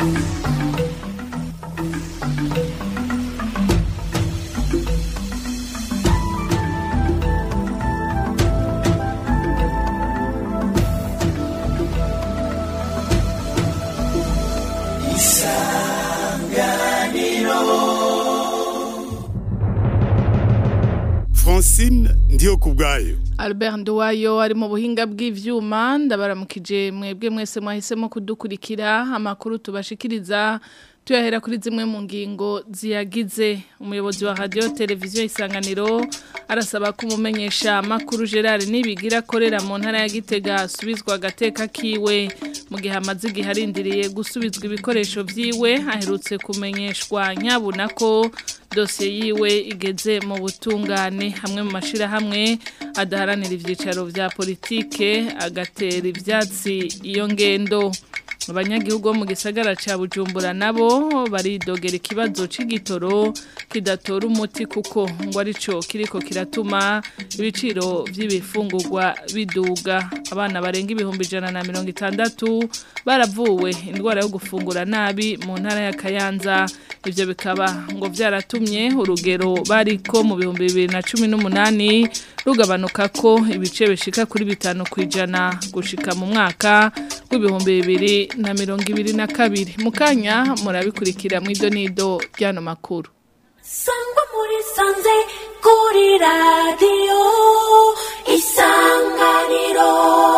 Francine ndiyo kubwayo Albert Nduwayo ari mu buhinga bw'ivyuma ndabaramukije mwebwe mwese mwahisemo kudukurikira amakuru tubashikiriza tuyahera kuri zimwe mu ngingo ziyagize umuyobozi wa radio televiziyo isanganiro arasaba ko umumenyesha makuru Gerard nibigira akorera mu ntara ya Gitega asubizwa agateka kiwe mu gihe amaze igihe arindiriye gusubizwa ibikoresho vyiwe aherutse kumenyeshwa nyabuna ko dosiye yiwe igeze mu butungane hamwe mu mashirahamwe adaharanira ivyicaro vya politike agatera ivyatsi iyo ngendo abanyagihugu bo mu gisagara ca Bujumbura nabo baridogera ikibazo c'igitoro kidatora umuti kuko ngo arico kiriko kiratuma ibiciro vy'ibifungurwa biduga abana barenga ibihumbi ijana na mirongo itandatu baravuwe indwara yo gufungura nabi mu ntara ya Kayanza ivyo bikaba ngo vyaratumye urugero bariko mu bihumbi bibiri na cumi n'umunani rugabanuka ko ibice bishika kuri bitanu kwijana gushika mu mwaka w'ibihumbi bibiri na mirongo ibiri na kabiri mu kanya murabikurikira mu idonido ry'ano makuru sangwa muri sanze kuri radiyo isanganiro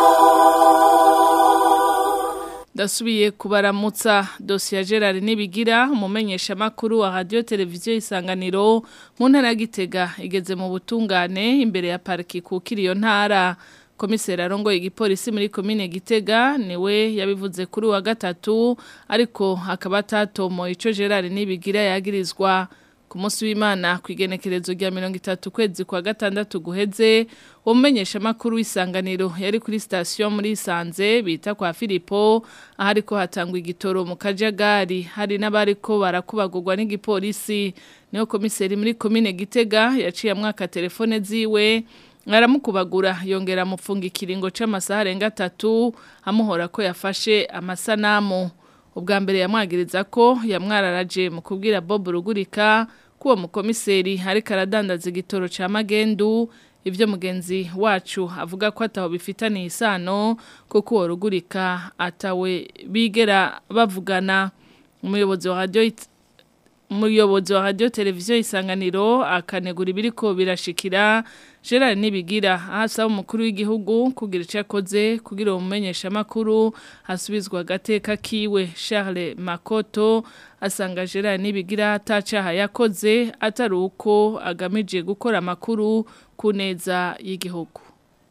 ndasubiye kubaramutsa dosiye ya gerard nibigira umumenyesha makuru wa radio televiziyo isanganiro mu ntara ya gitega igeze mu butungane imbere ya pariki kukira iyo ntara komiseri arongoye igipolisi muri komine gitega niwe yabivuze kuri wa gatatu ariko akaba atatomo ico gerard nibigira yagirizwa ku munsi w'imana ku igenekerezo rya mirongo itatu kwezi kwa gatandatu guheze uwo mumenyeshamakuru w'isanganiro yari kuri sitasiyo muri isanze bita kwa filipo aho ariko hatangwa igitoro mu kajagari hari n'abariko barakubagurwa n'igipolisi niyo komiseri muri komine gitega yaciye amwaka telefone ziwe aramukubagura yongera amufunga ikiringo c'amasaha arenga atatu amuhora ko yafashe amasanamu ubwa mbere yamwagiriza ko yamwararaje mu kubwira Bob Rugurika kuwo mukomiseri ariko aradandaza igitoro ca magendu ivyo mugenzi wacu avuga ko ataho bifitaniye isano kuko uwo Rugurika atawe bigera bavugana umuyobozi wa radio umuyobozi wa radio televiziyo isanganiro akanegura ibiriko birashikira Gerard Nibigira ahasaba umukuru w'igihugu kugira icyo akoze kugira uwo mumenyeshamakuru hasubizwa agateka kiwe Charles Makoto asanga Gerard Nibigira atacaha yakoze atari uko agamije gukora amakuru ku neza y'igihugu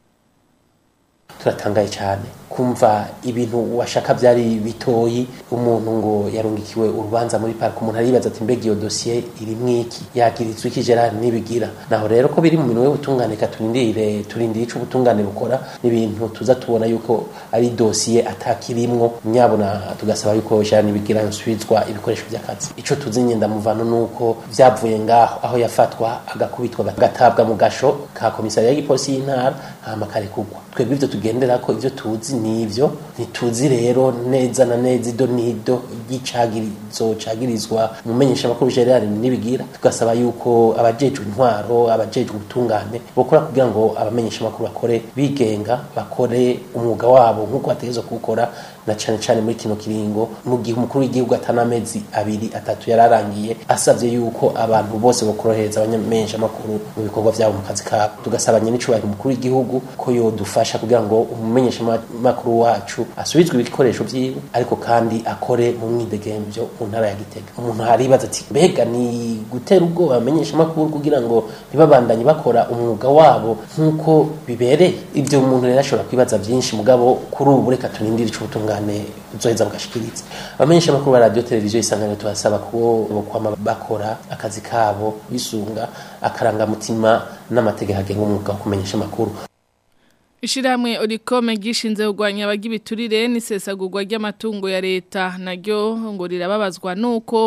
turatangaye cyane kumva ibintu washaka byari bitoyi umuntu ngo yarungikiwe urubanza muri parike umuntu aribaza ati mbega iyo dosiye iri mwiki yagirizwa iki Gerard nibigira naho rero ko biri mu minwe y'ubutungane turindire turindire ico ubutungane bukora n'ibintu tuza tubona yuko ari dosiye atakirimwo nyabona tugasaba yuko Gerard nibigira yosubizwa ibikoresho by'akazi ico tuzi nyenda muvano nuko vyavuye ngaho aho yafatwa agakubitwa agatabwa mu gasho ka komisariya y'igipolisi y'intara hama karekugwa twebwe ivyo tugendera ko ivyo tuzi nivyo ntituzi rero neza na neza ido nido ry'icagirizo cagirizwa umumenyesha makuru Gerard nibigira tugasaba yuko abajejwe intwaro abajejwe ubutungane bokora kugira ngo abamenyesha makuru bakore bigenga bakore umwuga wabo nk'uko bategezwa kuwukora na cane cane muri kino kiringo mu gihe umukuru w'igihugu atanamezi abiri atatu yararangiye asavye yuko abantu bose bokorohereza abanyamenyesha makuru mu bikorwa vyabo mu kazi kabo tugasaba nyene icubahiro umukuru w'igihugu ko yodufasha kugira ngo umumenyesha makuru wacu asubizwe ibikoresho vyiwe ariko kandi akore mu mwidegemvyo mu ntara ya Gitega umuntu haribaza ati mbega ni gutera ubwoba abamenyesha makuru kugira ngo ntibabandanye bakora umwuga wabo nk'uko bibereye ivyo umuntu rero ashobora kwibaza vyinshi mugabo kuri ubu reka tunindire ico ubutungane buzoheza bugashikiriza abamenyesha makuru ba radio televiziyo isanganiro tubasaba ko bokwama bakora akazi kabo bisunga akarangamutima n'amategeko agenga umwuga wo kumenyesha amakuru Ishiramwe Orikome gishinze kugwanya abagibiturire n'isesagurwa ry'amatungo ya leta naryo ngo rirababazwa nuko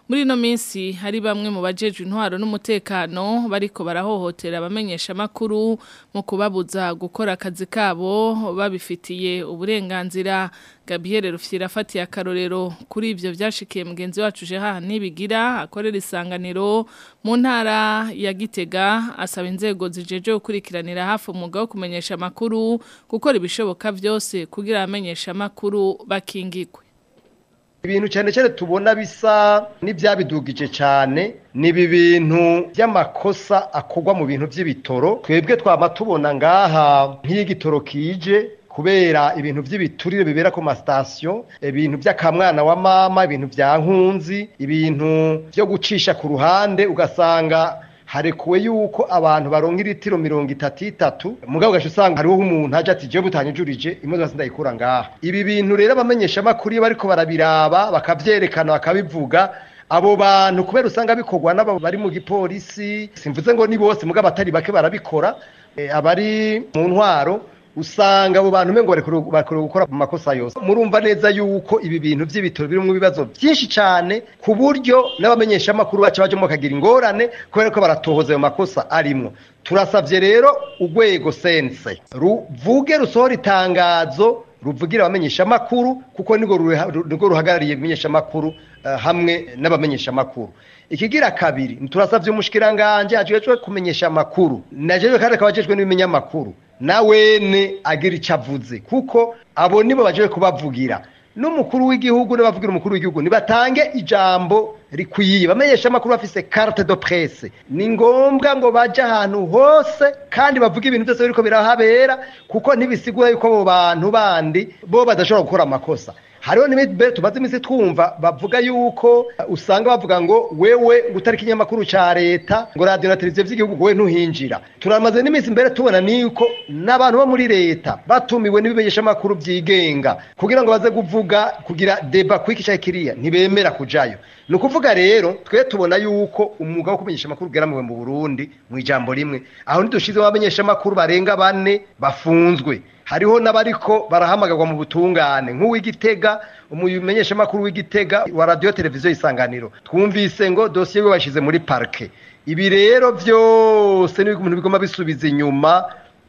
muri ino minsi hari bamwe mu bajejwe intwaro n'umutekano bariko barahohotera abamenyesha makuru mu kubabuza gukora akazi kabo babifitiye uburenganzira Gabriel Rufyira afatiye akarorero kuri ivyo vyashikiye mugenzi wacu Jeha nibigira akorera isanganiro mu ntara ya Gitega asaba inzego zijeje gukurikiranira hafi umwuga wo kumenyesha makuru gukora ibishoboka vyose kugira abamenyesha makuru bakingigwe ibintu cyane cyane tubona bisa n'ibyabidugije cyane ni ibi bintu by'amakosa akorwa mu bintu by'ibitoro twebwe twaba tubona ngaha nk'igitoro kije kubera ibintu by'ibiturire bibera ku masitasiyo ibintu by'akamwana wa mama ibintu bya nkunzi ibintu byo gucisha ku ruhande ugasanga harekuwe yuko abantu baronka iritiro mirongo itatu itatu mugabo ugaca usanga hariho umuntu aje ati jewe butanyujurije imodoka sindayikura ngaha ibi bintu rero abamenyesha amakuru iyo bariko barabiraba bakavyerekana bakabivuga abo bantu kubera usanga bikorwa n'abo bari mu gipolisi simvuze ngo ni bose mugabo atari bake barabikora e, abari mu ntwaro usanga abo bantu mengo bakora gukora mu makosa yose murumva neza yuko ibi bintu by'ibitoro birimo ibibazo byinshi cyane ku buryo n'abamenyesha amakuru bacu bajemo bakagira ingorane kubera ko baratohoza ayo makosa arimo turasabye rero urwego sense ruvuge rusohora itangazo ruvugira abamenyesha amakuru kuko nirwo ruhagarariye ibimenyesha amakuru hamwe n'abamenyesha amakuru ikigira kabiri turasabye umushikiranganje ajejwe kumenyesha amakuru najejwe kandi akaba ajejwe n'ibinyamakuru nawene agira icyo avuze kuko abo nibo baje kubavugira n'umukuru w'igihugu n'abavugira umukuru w'igihugu nibatange ijambo rikwiye bamenyesha amakuru bafise carte de presse ni ngombwa ngo baje ahantu hose kandi bavuge ibintu byose biriko birahabera kuko ntibisigura yuko abo bantu bandi bo badashobora gukora amakosa hariho n'ibindi tumaze iminsi twumva bavuga yuko usanga bavuga ngo wewe ngo utari ikinyamakuru ca leta ngo radiyo na televiziyo by'igihugu wowe ntuhinjira turamaze n'iminsi mbere tubona niko n'abantu bo muri leta batumiwe n'ibimenyesha amakuru byigenga kugira ngo baze kuvuga kugira deba kwiki cya kiriya ntibemera kujayo ni ukuvuga rero twe tubona yuko umwuga wo kumenyesha amakuru ugeramiwe mu burundi mu ijambo rimwe aho ntidushizeho abamenyesha amakuru barenga bane bafunzwe hariho n'abariko barahamagarwa mu butungane nk'uw'igitega umumenyesha amakuru w'igitega wa radiyo televiziyo isanganiro twumvise ngo dosiye we bashyize muri parike ibi rero byose ni ibintu bigomba bisubiza inyuma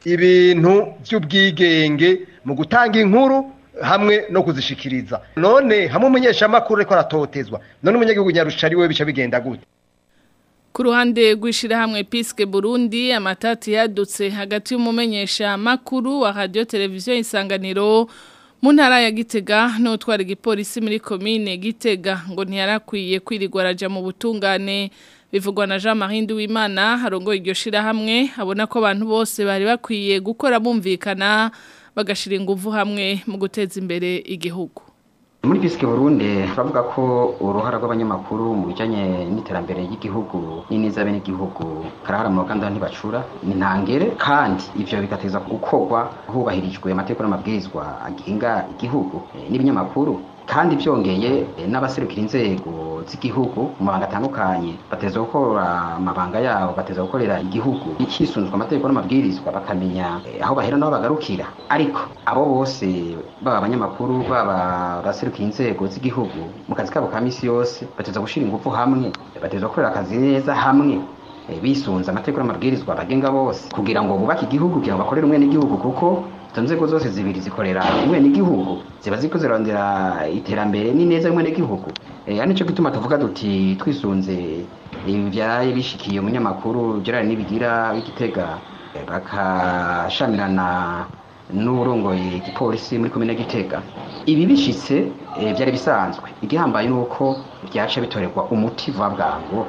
ibintu by'ubwigenge mu gutanga inkuru hamwe no kuzishikiriza none hamwe umumenyesha amakuru ariko aratotezwa none umunyagihugu nyarushari we bica bigenda gute Ku ruhande rw'ishyirahamwe Piske Burundi amatati yadutse hagati y'umumenyesha makuru wa radio televiziyo isanganiro mu ntara ya Gitega n'utwara igipolisi muri komine Gitega ngo ntiyarakwiye kwirirwa araja mu butungane bivugwa na Jean Marie Nduwimana harongoye iryo shirahamwe abona ko abantu bose bari bakwiye gukora bumvikana bagashira ingufu hamwe mu guteza imbere igihugu muri bisike burundi turavuga ko uruhara rw'abanyamakuru mu bijyanye n'iterambere ry'igihugu n'iniza bene igihugu karahara mu ruganda ntibacura ni ntangere kandi ivyo bigateza gukorwa hubahirijwe amategeko n'amabwirizwa agenga igihugu eh, n'ibinyamakuru kandi byongeye eh, n'abaserukira inzego z'igihugu mu mabanga atandukanye bateza gukora amabanga yabo bateza gukorera igihugu hisunzwe amategeko n'amabwirizwa bakamenya eh, aho bahera n'aho bagarukira ariko abo bose baba abanyamakuru baba abaserukira inzego z'igihugu mu kazi kabo ka misi yose bateza gushira ingufu hamwe bateza gukorera akazi neza hamwe eh, bisunze amategeko n'amabwirizwa bagenga bose kugira ngo bubake igihugu kugira ngo bakorere umwene igihugu kuko izo nzego zose zibiri zikorera umwene igihugu ziba ziko zirondera iterambere n'ineza y'umwene igihugu eh, ari nico gituma tuvuga duti twisunze ibyaye bishikiye umunyamakuru Gerard Nibigira w'Igitega eh, bakashamirana n'urongoye igipolisi muri komine Gitega ibi bishitse eh, byari bisanzwe igihambaye nuko byaca bitorerwa umuti vuba bwangu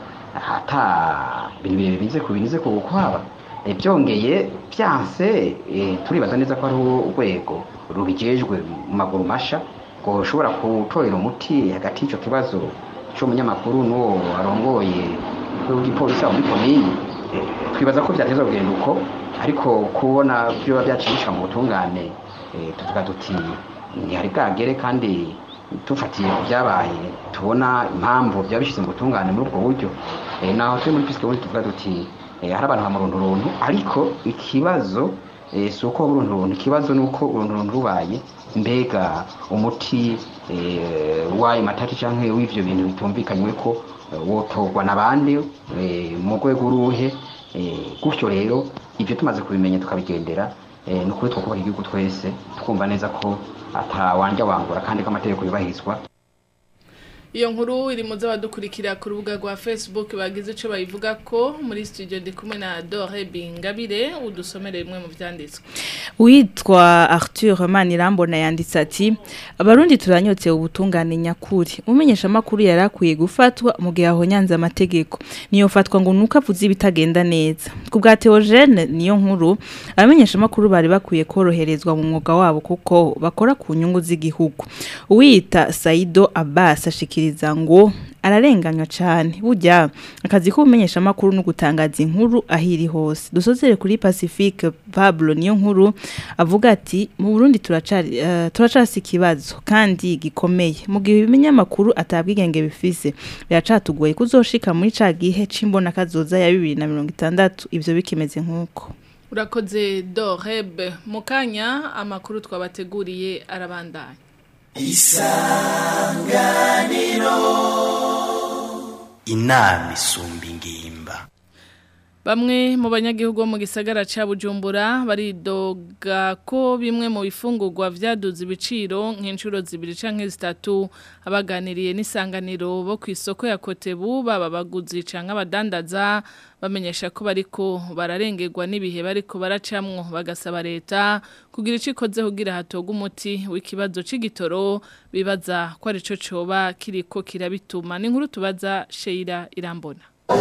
ata ibintu birebire bize ku binize ku kwaba byongeye byanse turibaza neza ko ari urwego rubijejwe mu maguru masha ngo ushobora gutorera umuti hagati y'icyo kibazo cy'umunyamakuru n'uwo arongoye w'igipolisi aho muri komini twibaza ko byateza kugenda uko ariko kubona byoba byacirisha mu butungane tuvuga duti ntihari bwagere kandi tufatiye ku byabaye tubona impamvu byaba bishyize mu butungane muri ubwo buryo naho turi muri pisike tuvuga duti hari abantu bamurunturuntu ariko ikibazo eh, si uko urunturuntu ikibazo ni uko urunturuntu rubaye mbega umuti eh, w'ayo matati canke w'ivyo bintu bitumvikanywe ko eh, wotorwa n'abandi eh, mu rwego uruhe eh, gutyo rero ivyo tumaze kubimenya tukabigendera eh, ni ukuri twokubaka igihugu twese twumva neza ko atawanja wangura kandi ko amategeko yubahirizwa Iyo nkuru iri mu z'abadukurikira ku rubuga rwa Facebook bagize ico bayivuga ko muri studio ndi kumwe na Dore Bingabire udusomere bimwe mu vyanditswe. Witwa Arthur Manirambona yanditse ati abarundi turanyotse ubutungane nyakuri umenyesha makuru yarakwiye gufatwa mu gihe aho nyanza amategeko niyo fatwa ngo nuko avuze ibitagenda neza ku bwa Theogene niyo nkuru abamenyesha makuru bari bakwiye koroherezwa mu mwuga wabo kuko bakora ku nyungu z'igihugu uwita Saido Abbas ashikiriza ngo ararenganywa cyane burya akazi k'ubumenyesha makuru no gutangaza inkuru ahiri hose dusozere kuri Pacifique Pablo niyo nkuru avuga ati mu Burundi turacari uh, turacasi ikibazo kandi gikomeye mu gihe ibinyamakuru atabwigenge bifise biracatugoye kuzoshika muri ca gihe cimbona kazoza ya 2060 ivyo bikimeze nkuko Urakoze Doreb mukanya amakuru twabateguriye arabandanya. inama isumba ingimba Bamwe mu banyagihugu bo mu gisagara ca Bujumbura baridoga ko bimwe mu bifungurwa vyaduze ibiciro nk'inshuro zibiri canke zitatu abaganiriye n'isanganiro bo ku isoko ya Kotebu baba baguzi canke abadandaza bamenyesha ko bariko bararengerwa n'ibihe bariko baracamwo bagasaba leta kugira ico ikoze kugira hatogwa umuti w'ikibazo c'igitoro bibaza ko arico coba kiriko kirabituma ni inkuru tubaza Sheila Irambona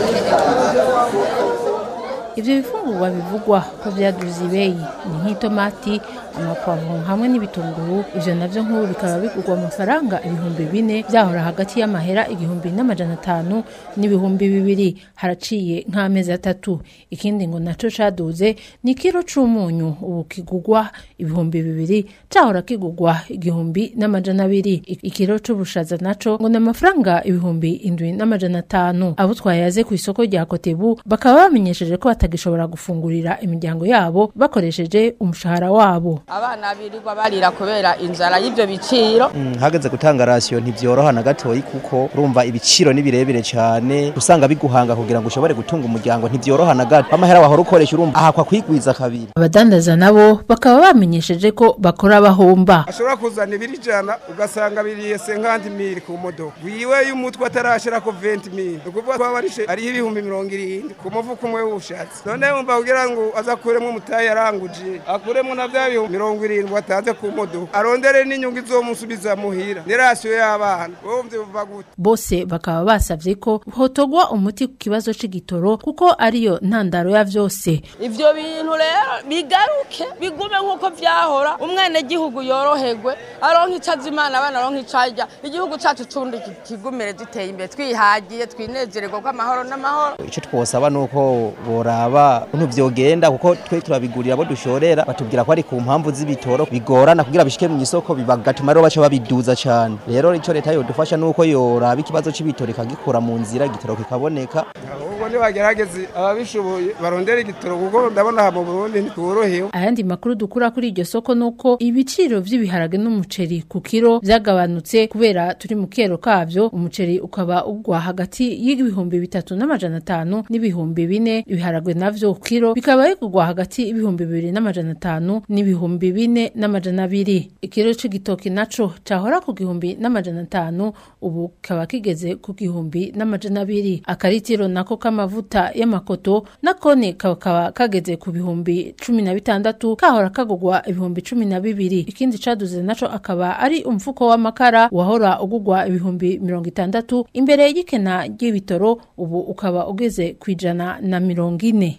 Ibyo bifungurwa bivugwa ko byaduze ibeyi ni nk'itomati amapavuro hamwe n'ibitunguru ivyo navyo nk'ubu bikaba bigurwa amafaranga ibihumbi bine byahora hagati y'amahera igihumbi n'amajana atanu n'ibihumbi bibiri haraciye nk'amezi atatu ikindi ngo naco caduze ni kiro c'umunyu ubu kigurwa ibihumbi bibiri cahora kigurwa igihumbi n'amajana abiri I- ikiro c'ubushaza naco ngo ni amafaranga ibihumbi indwi n'amajana atanu abo twayaze ku isoko rya kotebu bakaba bamenyesheje ko batagishobora gufungurira imiryango yabo bakoresheje umushahara wabo abana birirwa barira kubera inzara y'ibyo biciro hageze gutanga rasiyo ntibyoroha na gatoyi kuko urumva ibiciro ni birebire cyane usanga biguhanga kugira ngo ushobore gutunga umuryango ntibyoroha na gato amahera wahora ukoresha urumva ahakwa kwigwiza kabiri abadandaza nabo bakaba bamenyesheje ko bakora bahomba ashobora kuzana ibiri ijana ugasanga biriye senkandi mili ku modoka wiwe y'umutwe atarashira ko venti mili ni ukuvuga ko barishe ariho ibihumbi mirongo irindwi ku mufuka umwe w'ubushatsi none wumva kugira ngo azakuremo umutayi yaranguje akuremo na bya bihumbi mirongo irindwi atanze ku modoka arondere n'inyungu izomusubiza muhira ni rasiyo y'abana wumva biva gute bose bakaba basavye ko hotogwa umuti ku kibazo c'igitoro kuko ariyo ntandaro ya vyose ibyo bintu rero bigaruke bigume nk'uko byahora umwenegihugu yoroherwe aronka icyo azimana abana aronka icyo arya igihugu cyacu cundi ki- kigumire duteye imbere twihagiye twinezererwa ko amahoro n'amahoro icyo twosaba ni uko boraba ukuntu byogenda kuko twe turabigurira abo dushorera batubwira ko ari ku mpamvu z'ibitoro bigorana kugira bishike mu isoko bigatuma rero baca babiduza cyane rero icyo leta yodufasha ni uko yoraba ikibazo c'ibitoro ikagikura mu nzira igitoro kikaboneka ahubwo nibagerageze ababishoboye barondere igitoro kuko ndabona aha mu burundi ntitworohewe ayandi makuru dukura kuri iryo soko nuko ibiciro vy'ibiharage n'umuceri ku kiro vyagabanutse kubera turi mu kero kavyo umuceri ukaba ugwa hagati y'ibihumbi bitatu n'amajana atanu n'ibihumbi bine ibiharage navyo ku kiro bikaba bigurwa hagati y'ibihumbi bibiri n'amajana atanu n'ibihumbi bine n'amajana abiri ikiro c'igitoki naco cahora ku gihumbi n'amajana atanu ubu kaba kigeze ku gihumbi n'amajana abiri akaritiro nako k'amavuta y'amakoto nakone kakaba kageze ku bihumbi cumi na bitandatu kahora kagugwa ibihumbi cumi na bibiri ikindi caduze naco akaba ari umufuko w'amakara wahora ugugwa ibihumbi mirongo itandatu imbere y'ikena ry'ibitoro ubu ukaba ugeze ku ijana na mirongo ine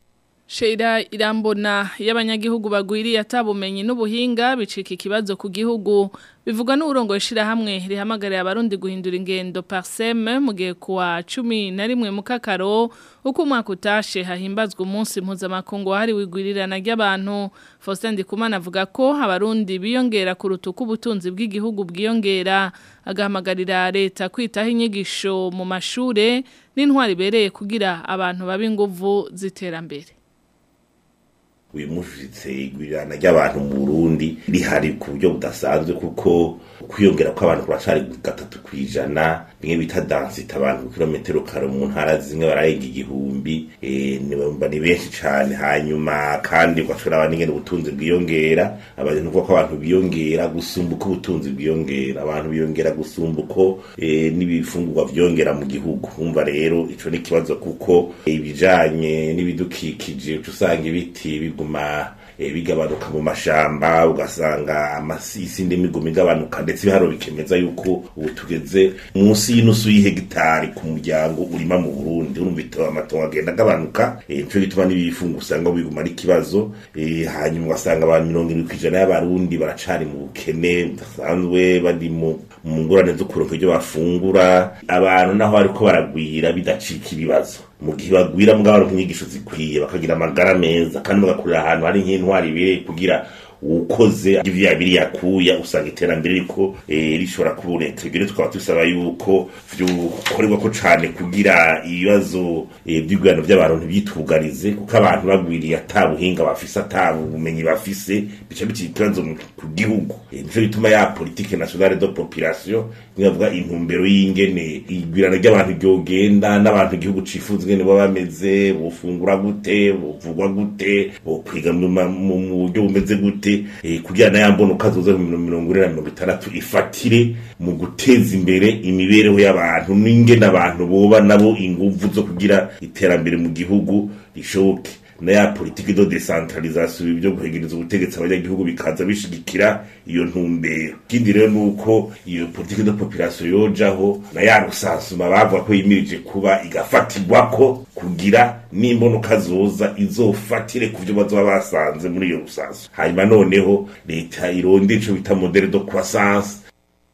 Sheira irambona y'abanyagihugu bagwiriye atabumenyi n'ubuhinga bicika ikibazo ku gihugu bivugwa n'uburongo shira hamwe rihamagariye abarundi guhindura ingendo parseme mu gihe kuwa 11 mu kakaro uko umwaka utashe hahimbazwa umunsi mpuzamakungu wahari wigwirirana ry'abantu Faustin Ndikumana avuga ko abarundi biyongera ku rutuku ubutunzi bw'igihugu bwiyongera agahamagarira leta kwitaho inyigisho mu mashure n'intwari ibereye kugira abantu babe inguvu ziterambere wimushitse igwirirana ry'abantu mu Burundi rihari ku buryo budasanzwe kuko kwiyongera kw'abantu kuracari gatatu kwijana bimwe bita densite abantu ku kilometero kare mu ntara zimwe bararenga igihumbi eh, ni bumva ni benshi cane hanyuma kandi ugashobora abantu ingene ubutunzi bwiyongera abantu kuko abantu biyongera gusumba uko ubutunzi bwiyongera abantu biyongera gusumba uko eh, n'ibifungurwa vyongera mu gihugu umva rero ico ni ikibazo kuko eh, ibijanye n'ibidukikije uca usanga ibiti biguma eh, bigabanuka mu mashamba ugasanga amasisi ndimiguma igabanuka ndetse ibiharo bikemeza yuko ubu tugeze munsi y'inusu y'ihegitari ku muryango urima mu Burundi urumva ito amatongo agenda agabanuka eh, nico gituma n'ibifungo usanga biguma ari ikibazo eh, hanyuma ugasanga abantu mirongo irindwi kw'ijana y'abarundi baracari mu bukene budasanzwe bari mu mu ngorane zo kuronka ibyo bafungura abantu naho bariko baragwira bidacika ibibazo mu gihe bagwira mugabo baronka inyigisho zikwiye bakagira amagara meza kandi bagakurira ahantu hari nk'intwari ibereye kugira ukoze ivyo yabiri yakuya usanga iterambere riko eh, rishobora kuboneka ibyo rero tukaba dusaba yuko vyokorerwa ko cane kugira ibibazo eh, vy'igurano vy'abantu ntivyitugarize kuko abantu bagwiriye ata buhinga bafise ata bumenyi bafise bica bica ikibazo mu- ku gihugu Eh, nico gituma ya politique nationale de population nkavuga intumbero y'ingene igwirana ry'abantu ryogenda n'abantu igihugu cifuza ingene baba bameze bofungura gute bovugwa gute bokwiga mu ma- mu mu buryo bumeze gute eh, kugira na ya mbono kazoza mu mirongo ine na mirongo itandatu ifatire mu guteza imbere imibereho y'abantu n'ingene abantu boba nabo inguvu zo kugira iterambere mu gihugu rishoboke na ya politiki do decentralisation ibyo guhegereza ubutegetsi abanyagihugu bikaza bishigikira iyo ntumbero ikindi rero nuko iyo politiki de population yojaho na ya rusansuma bavuga ko yimirije kuba igafatirwako kugira n'imbonuka zoza izofatire ku byo bazoba basanze muri iyo rusansu hanyuma noneho leta ironde ico bita modele de croissance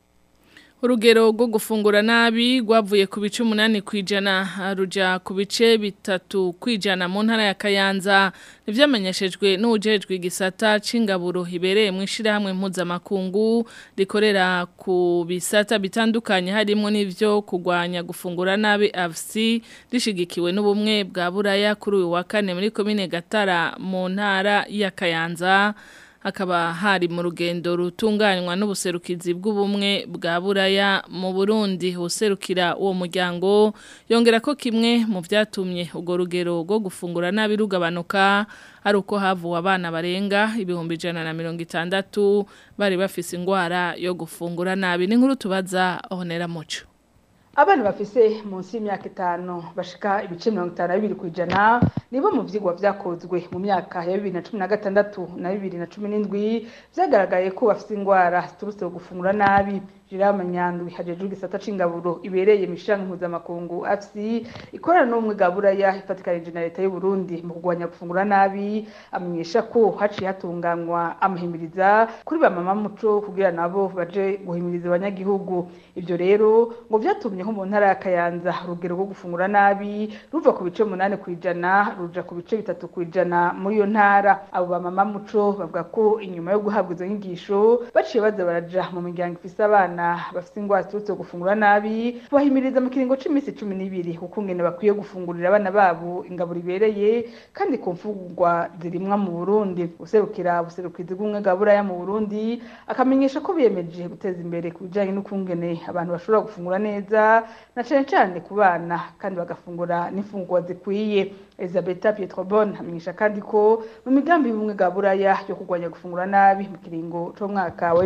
Urugero rwo gufungura nabi rwavuye ku bice umunani kwijana ruja ku bice bitatu kwijana mu ntara ya Kayanza nivyamenyeshejwe n'ujejwe igisata c'ingaburo hibereye mu ishirahamwe mpuzamakungu rikorera ku bisata bitandukanye harimo n'ivyo kugwanya gufungura nabi AFC rishigikiwe n'ubumwe bwa Buraya kuri uyu wa kane muri komine Gatara mu ntara ya Kayanza hakaba hari mu rugendo rutunganywa n'ubuserukizi bw'ubumwe bwa buraya mu Burundi userukira uwo muryango yongera ko kimwe mu byatumye urwo rugero rwo gufungura nabi rugabanuka ari uko havuwe abana barenga ibihumbi ijana na mirongo itandatu bari bafise indwara yo gufungura nabi ni nkuru tubaza honera muco abana bafise munsi y'imyaka itanu bashika ibice mirongo itanu na bibiri ku ijana nibo mu vyigwa vyakozwe mu myaka ya bibiri na cumi na gatandatu na bibiri na cumi n'indwi vyagaragaye ko bafise ingwara ziturutse ku gufungura nabi Jirama Nyandwi hajejwe igisata c'ingaburo ibereye mishanga mpuzamakungu AFC ikorana n'umwe gaburaya ifatikanije na leta y'u Burundi mu kugwanya gufungura nabi amenyesha ko haciye hatunganywa amahimiriza kuri ba mama muco kugira nabo baje guhimiriza abanyagihugu ivyo rero ngo vyatumye nko mu ntara ya Kayanza urugero rwo gufungura nabi ruva ku bice munani kwijana ruja ku bice bitatu kwijana muri iyo ntara abo ba mama muco bavuga ko inyuma yo guhabwa izo nyigisho baciye baza baraja mu miryango ifise abana bafite ingwara ziturutse gufungura nabi bahimiriza mu kiringo c'iminsi cumi n'ibiri kuko ngene bakwiye gufungurira abana babo ingaburo ibereye kandi ku mfungurwa zirimwa mu Burundi userukira ubuserukizi bw'umwe bwa buraya mu Burundi akamenyesha ko biyemeje guteza imbere ku bijanye n'ukungene abantu bashobora gufungura neza na cane cane ku bana kandi bagafungura n'imfungurwa zikwiye Elisabetta Pietrobon amenyesha kandi ko mu migambi y'ubumwe bwa buraya yo kurwanya gufungura nabi mu kiringo c'umwaka wa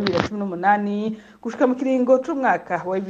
2018 gushika mu kiringo c'umwaka wa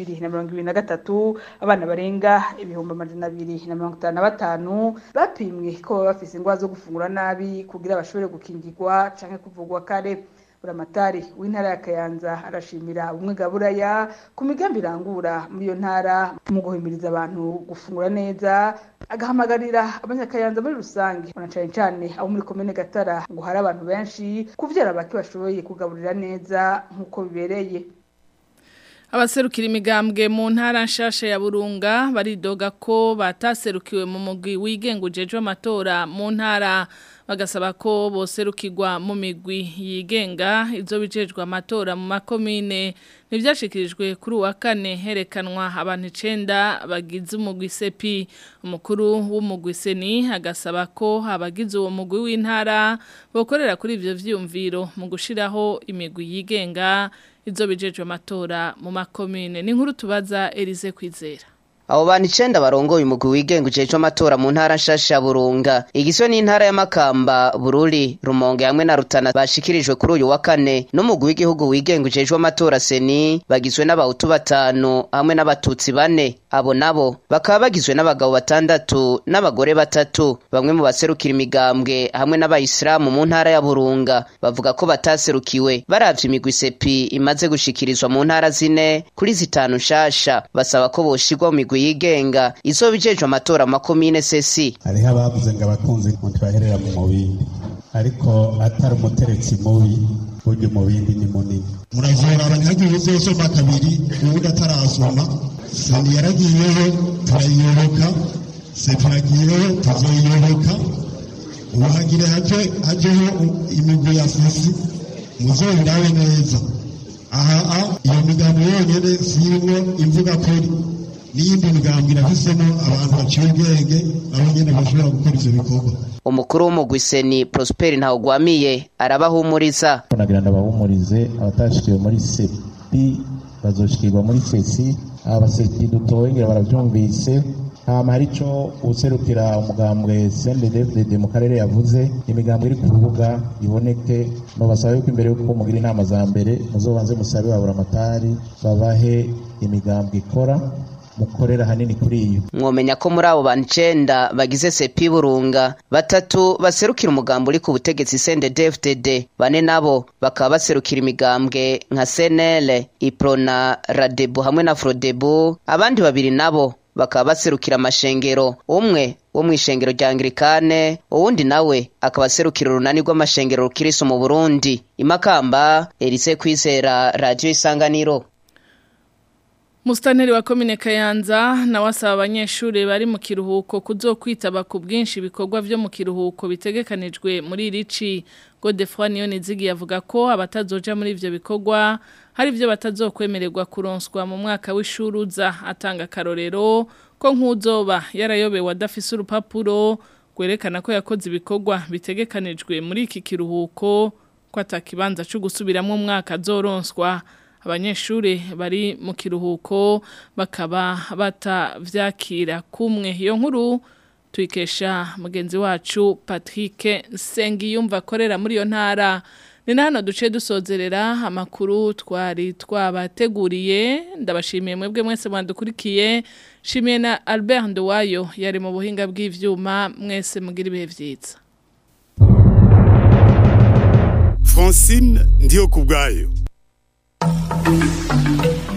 2023 abana barenga ibihumbi amajana abiri na mirongo itanu na batanu bapimwe ko baba bafise ingwara zo gufungura nabi kugira bashobore gukingirwa canke kuvugwa kare buramatari w'intara ya Kayanza arashimira ubumwe bwa buraya ku migambi irangura muri iyo ntara mu guhimiriza abantu gufungura neza agahamagarira abanyakayanza muri rusange na cane cane abo muri komine Gatara ngo hari abantu benshi kuvyara bake bashoboye kugaburira neza nk'uko bibereye Abaserukira imigambwe mu ntara nshasha ya Burunga baridoga ko bataserukiwe mu mugwi wigengujejwe amatora mu ntara bagasaba ko boserukirwa mu migwi yigenga izo bijejwe amatora mu makomine ntibyashikirijwe kuri uwa kane herekanwa abantu icenda bagize umugwi sepi umukuru w'umugwi seni agasaba ko abagize uwo mugwi w'intara bokorera kuri ivyo vyiyumviro mu gushiraho imigwi yigenga izo bijejwe amatora mu makomine ni nkuru tubaza Elize Kwizera Abo bantu icenda barongoye umugwi wigenga ujejwe amatora mu ntara nshasha ya Burunga igizwe n'intara ya Makamba Bururi Rumonge hamwe na Rutana bashikirijwe kuri uyu wa kane n'umugwi w'igihugu wigenga ujejwe amatora seni bagizwe n'abahutu batanu hamwe n'abatutsi bane abo nabo bakaba bagizwe n'abagabo batandatu n'abagore batatu bamwe mu baserukira imigambwe hamwe n'abayisilamu mu ntara ya Burunga bavuga ko bataserukiwe baravye imigwi sepi imaze gushikirizwa mu ntara zine kuri zitanu nshasha basaba ko boshirwa mu migwi yigenga izo bijejwe amatora makomine sesi hariho abavuze ngo abakunzi ntibaherera mu bindi ariko atari umuteretsi mubi burya umubindi ni munini muravura abanyagihugu uzosoma kabiri uwundi atarasoma seni yaragiyeho turayiyoboka sepi yagiyeho tuzoyiyoboka ubu hagire haje hajeho imigwi ya sesi muzoyirabe neza aha iyo migambo yonyene sirimwo imvuga kuri n'iyindi migambo irafisemo abantu baciye ubwenge nabo nyene bashobora gukora ivyo bikorwa umukuru w'umugwi seni Prosper Ntawugwamiye arabahumuriza nagira ndabahumurize abatashikiwe muri sepi bazoshikirwa muri sesi abaseki dutoye ngira baravyumvise hama hari ico userukira umugambwe CNDD-FDD mu karere yavuze imigambwe iri ku rubuga iboneke no basaba yuko imbere yuko mugira inama za mbere muzobanze musabe babura amatari babahe imigambwe ikora mukorera hanini kuri iyo mwomenya ko muri abo bantu icenda bagize sepi burunga batatu baserukira umugambo uri ku butegetsi CNDD-FDD bane nabo bakaba baserukira imigambwe nka CNL Iprona Radebu hamwe na Frodebu abandi babiri nabo bakaba baserukira amashengero umwe wo mu ishengero rya Anglikane uwundi nawe akaba aserukira urunani rw'amashengero rukirisu mu Burundi imakamba Elise Kwizera Radio Isanganiro Mustaneri wa komine Kayanza na wasaba abanyeshuri bari mu kiruhuko kuzokwitaba ku bwinshi ibikorwa vyo mu kiruhuko bitegekanijwe muri rici Godefroy Niyonizigi yavuga ko abatazoja muri ivyo bikorwa hari ivyo batazokwemererwa kuronswa mu mwaka w'ishuruza atanga karorero ko nk'uzoba yarayobewe adafise urupapuro gwerekana ko yakoze ibikorwa bitegekanijwe muri iki kiruhuko ko atakibanza cyo gusubiramwo umwaka azoronswa abanyeshuri bari mu kiruhuko bakaba batavyakira kumwe iyo nkuru tuyikesha mugenzi wacu Patrick Sengiyumva akorera muri iyo ntara ni hano duce dusozerera amakuru twari twabateguriye ndabashimiye mwebwe mwese mwandukurikiye shimiye na Albert Nduwayo yari mu buhinga bw'ivyuma mwese mugira ibihe vyiza Francine ndiyo kubwayo Thank you.